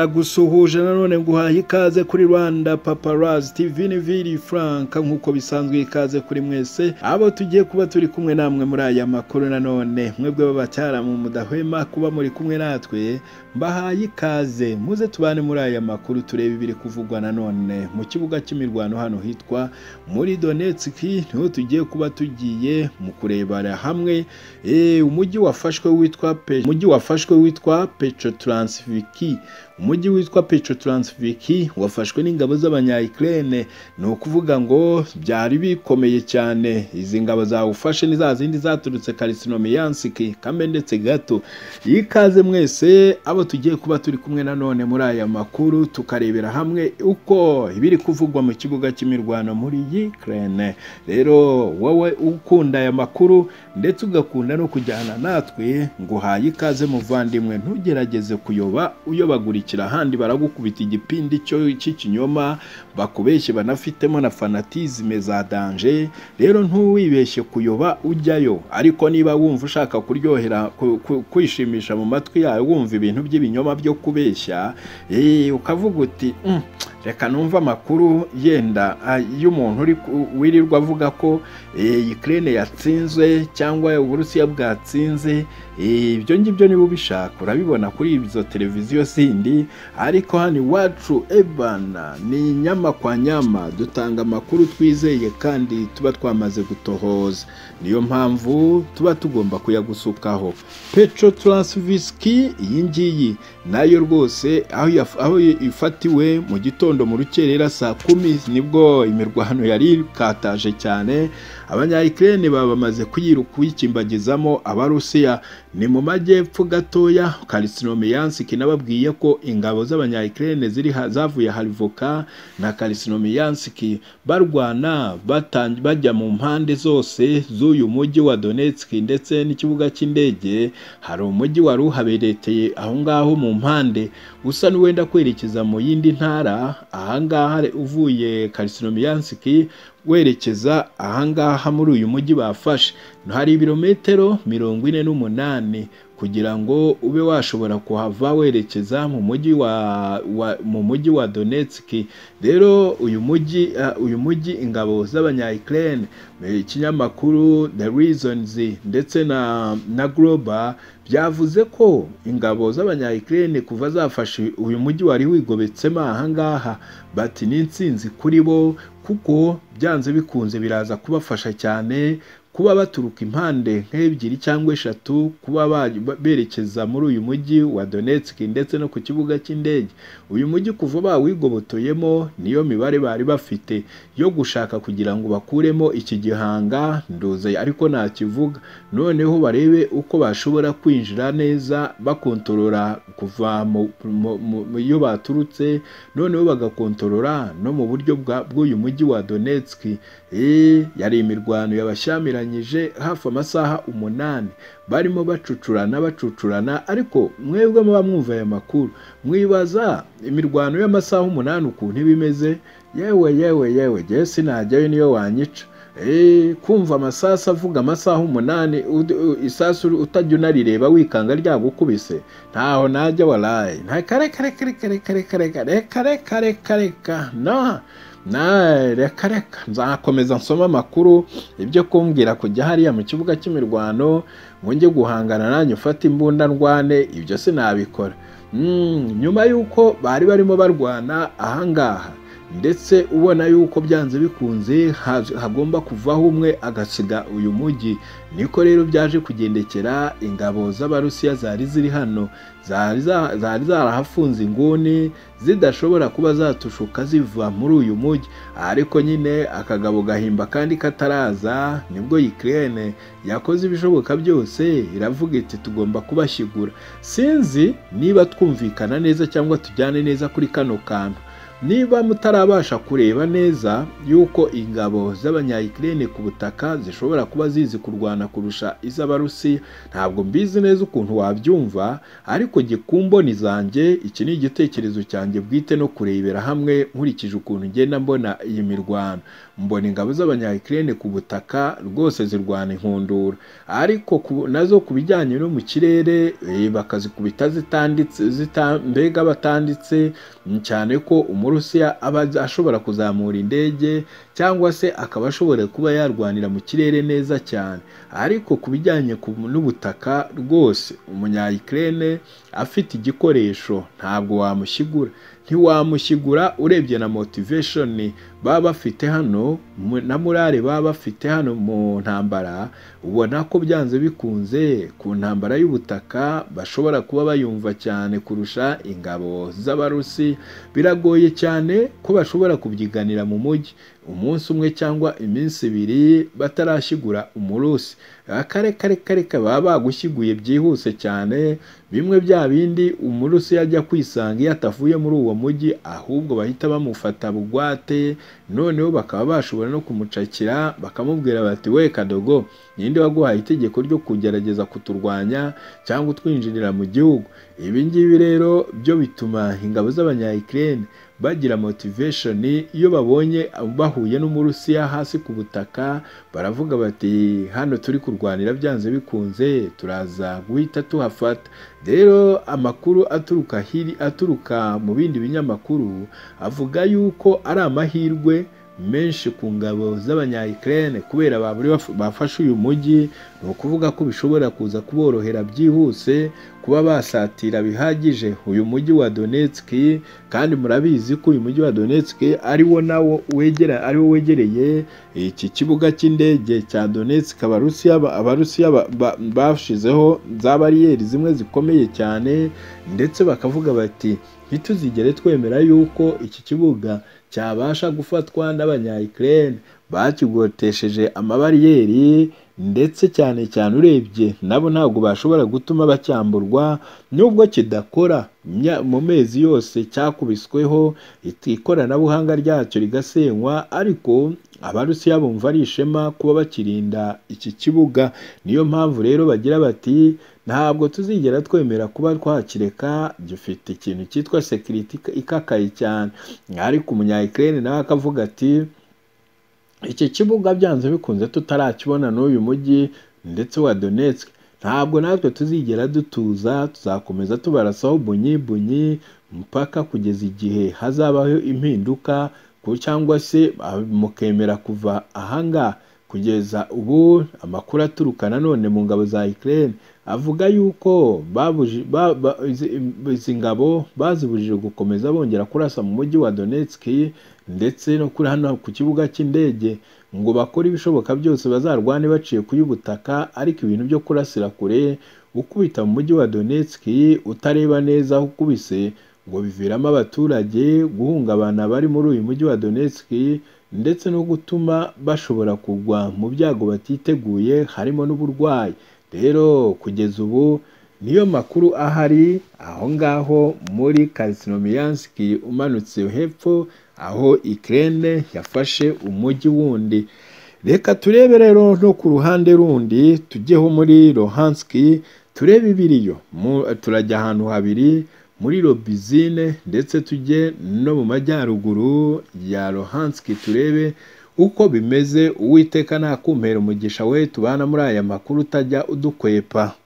ndagusuhuje nanone nguhaye ikaze kuri rwanda paparazzi tv ni viri frank nk'uko bisanzwe ikaze kuri mwese abo tugiye kuba turi kumwe namwe muri aya makuru nanone mwebwe b'abacyaramu mudahwema kuba muri kumwe natwe mbahaye ikaze muze tubane muri aya makuru turebe ibiri kuvugwa nanone mu kibuga cy'imirwano hano hitwa muri donetsk niho tugiye kuba tugiye mu kurebera hamwe umujyi wafashwe witwa umujyi wafashwe witwa petrotranslviki umujyi witwa petrotranslviki wafashwe n'ingabo z'abanyayikirene ni ukuvuga ngo byari bikomeye cyane izi ngabo zawufashe ni za zindi zaturutse karisinomiyansiki kambe ndetse gato ikaze mwese abo tugiye kuba turi kumwe nanone muri aya makuru tukarebera hamwe uko ibiri kuvugwa mu kibuga cy'imirwano muri yikirene rero wowe ukunda aya makuru ndetse ugakunda no kujyana natwe nguhaye ikaze muvandimwe ntugerageze kuyoba uyobagurika ahandi baragukubita igipindi cy'ikinyoma bakubeshye banafitemo na fanatizime za danje rero ntuwibeshye kuyoba ujyayo ariko niba wumva ushaka kuryohera kwishimisha mu matwi yayo wumva ibintu by'ibinyoma byo kubeshya ukavuga uti reka numva amakuru yenda y'umuntu wirirwa avuga ko ikirere yatsinzwe cyangwa uburusiya bwatsinze ibyo ngibyo niba ubishaka urabibona kuri izo televiziyo zindi ariko hano iwacu ebana ni nyama kwa nyama dutanga amakuru twizeye kandi tuba twamaze gutohoza niyo mpamvu tuba tugomba kuyagusukaho petro taransivisiki iyi ngiyi nayo rwose aho ifatiwe mu gitondo mu rukerera saa kumi nibwo imirwano yari ikataje cyane abanyayikirere bamaze kuyikimbagizamo abarusiya ni mu majyepfo gatoya karisinomiyansiki nababwiye ko ingabo z'abanyayikirere ziri zavuye harivoka na karisinomiyansiki barwana bajya mu mpande zose z'uyu mujyi wa donetsk ndetse n'ikibuga cy'indege hari umujyi wari uhabereteye aho ngaho mu mpande usa n'uwenda kwerekeza mu yindi ntara ahangaha uvuye karisinomiyansiki werekeza ahangaha muri uyu mujyi bafashe hari ibirometero mirongo ine n'umunani kugira ngo ube washobora kuhava werekeza mu mujyi wa, wa mu mujyi wa Donetsk rero uyu mujyi uh, uyu mujyi ingabo z'abanyayikirene ikinyamakuru The Reasons ndetse na na Global byavuze ko ingabo z'abanyayikirene kuva zafashe uyu mujyi wari wigobetsemo ahangaha bati n'insinzi kuri bo kuko byanze bikunze biraza kubafasha cyane kuba baturuka impande nk'ebyiri cyangwa eshatu kuba berekeza muri uyu mujyi wa Donetsk ndetse no ku kibuga cy'indege uyu mujyi kuva bawigobotoyemo niyo mibare bari bafite yo gushaka kugira ngo bakuremo iki gihanga nduze ariko ntakivuga noneho barebe uko bashobora kwinjira neza bakontorora kuva iyo baturutse noneho bagakontorora no mu buryo bw'uyu mujyi wa Donetsk yari imirwano yabashyamiranye hafi amasaha umunani barimo bacucurana bacucurana ariko mwebwe muba mwumva aya makuru mwibaza imirwano y'amasaha umunani ukuntu iba imeze yewe yewe yewe yewe sinajyayo niyo wanyica kumva amasasu avuga amasaha umunani isasu utajya unarireba wikanga ryagukubise ntaho najya waraye nta kare kare kare kare kare kare kare kare kare kare kare reka reka nzakomeza nsoma amakuru ibyo kumbwira kujya hariya mu kibuga cy'imirwano nge guhangana nanjye ufata imbunda ndwane ibyo sinabikora nyuma y'uko bari barimo barwana ahangaha ndetse ubona yuko byanze bikunze hagomba kuvaho umwe agasiga uyu mujyi niko rero byaje kugendekera ingabo z'abarusiya zari ziri hano zari zarahafunze inguni zidashobora kuba zatushuka ziva muri uyu mujyi ariko nyine akagabo gahimba kandi kataraza nibwo yikirene yakoze ibishoboka byose iravuga iti tugomba kubashyigura sinzi niba twumvikana neza cyangwa tujyane neza kuri kano kantu niba mutarabasha kureba neza yuko ingabo z'abanyayikirene ku butaka zishobora kuba zizi kurwana kurusha iz'abarusiya ntabwo mbizi neza ukuntu wabyumva ariko gikumboni zanjye iki ni igitekerezo cyanjye bwite no kurebera hamwe nkurikije ukuntu ngenda mbona iyi mirwano mbona ingabo z'abanyayikirene ku butaka rwose zirwana inkundura ariko ku- nazo ku bijyanye no mu kirere eh, bakazikubita zitanditse zita- mbega batanditse mm, cyane ko umurusiya aba azi- ashobora kuzamura indege cyangwa se akaba ashobora kuba yarwanira mu kirere neza cyane ariko ku bijyanye ku- n'ubutaka rwose umunyayikirene afite igikoresho ntabwo wamushyigura ntiwamushyigura urebye na motivation baba bafite hano mu- na morale baba bafite hano mu ntambara ubona ko byanze bikunze ku ntambara y'ubutaka bashobora kuba bayumva cyane kurusha ingabo z'abarusi biragoye cyane ko bashobora kubyiganira mu mujyi umunsi umwe cyangwa iminsi ibiri batarashyigura umurusi akare kare kare kare baba bagushyiguye byihuse cyane bimwe bya bindi umurusi yajya kwisanga iyo atavuye muri uwo mujyi ahubwo bahita bamufata bugwate noneho bakaba bashobora no kumucakira bakamubwira bati we kadogo ninde waguhaye itegeko ryo kugerageza kuturwanya cyangwa utwinjirira mu gihugu ibi ngibi rero byo bituma ingabo z'abanyayikirene bagira motivation iyo babonye bahuye n'umurusiya hasi ku butaka baravuga bati hano turi kurwanira byanze bikunze turaza guhita tuhafata rero amakuru aturuka hiri aturuka mu bindi binyamakuru avuga yuko ari amahirwe menshi ku ngabo z'abanyayikirene kubera baburi baf- bafashe uyu mujyi ni ukuvuga ko bishobora kuza kuborohera byihuse kuba basatira bihagije uyu mujyi wa Donetsk kandi murabizi ko uyu mujyi wa Donetsk ari wo nawo wegera ari wo wegereye iki kibuga cy'indege cya Donetsk abarusiya ba- abarusiya ba- ba- bashizeho za bariyeri zimwe zikomeye cyane ndetse bakavuga bati ntituzigere twemera yuko iki kibuga cyabasha gufatwa n'abanyayikirene bakigotesheje amabariyeri ndetse cyane cyane urebye nabo ntabwo bashobora gutuma bacyamburwa nubwo kidakora imya- mu mezi yose cyakubisweho it- ikoranabuhanga ryacyo rigasenywa ariko abarusiya bumva ari ishema kuba bakirinda iki kibuga niyo mpamvu rero bagira bati ntabwo tuzigera twemera kuba twakireka gifite ikintu cyitwa sekiriti ikakaye cyane ariko umunyayikirene nawe akavuga ati iki kibuga byanze bikunze tutarakibona n'uyu mujyi ndetse wa Donetsk ntabwo natwe tuzigera dutuza tuzakomeza tubarasaho bunyi bunyi mpaka kugeza igihe hazabaho impinduka ku- cyangwa se ah, mukemera kuva ahangaha kugeza ubu amakuru aturuka nanone mu ngabo za Ukraine avuga yuko babuji- ba- ba- izi- izi ngabo bazibujije gukomeza bongera kurasa mu mujyi wa Donetsk ndetse no kuri hano ku kibuga cy'indege ngo bakore ibishoboka byose bazarwane baciye ku y'ubutaka ariko ibintu byo kurasira kure ukubita mu mujyi wa Donetsk utareba neza aho ukubise ngo biviramo abaturage guhungabana bari muri uyu mujyi wa Donetsk ndetse no gutuma bashobora kugwa mu byago batiteguye harimo n'uburwayi rero kugeza ubu niyo makuru ahari aho ngaho muri Krasnoyarsk umanutse hepfo aho Ukraine yafashe umujyi wundi reka turebe rero no ku ruhande rundi tujyeho muri Luhanski turebe ibiriyo Mu- turajya ahantu habiri muri Lobizine ndetse tujye no mu majyaruguru ya Luhanski turebe uko bimeze uwiteka ntakumpera umugisha we tubana muri aya makuru utajya udukwepa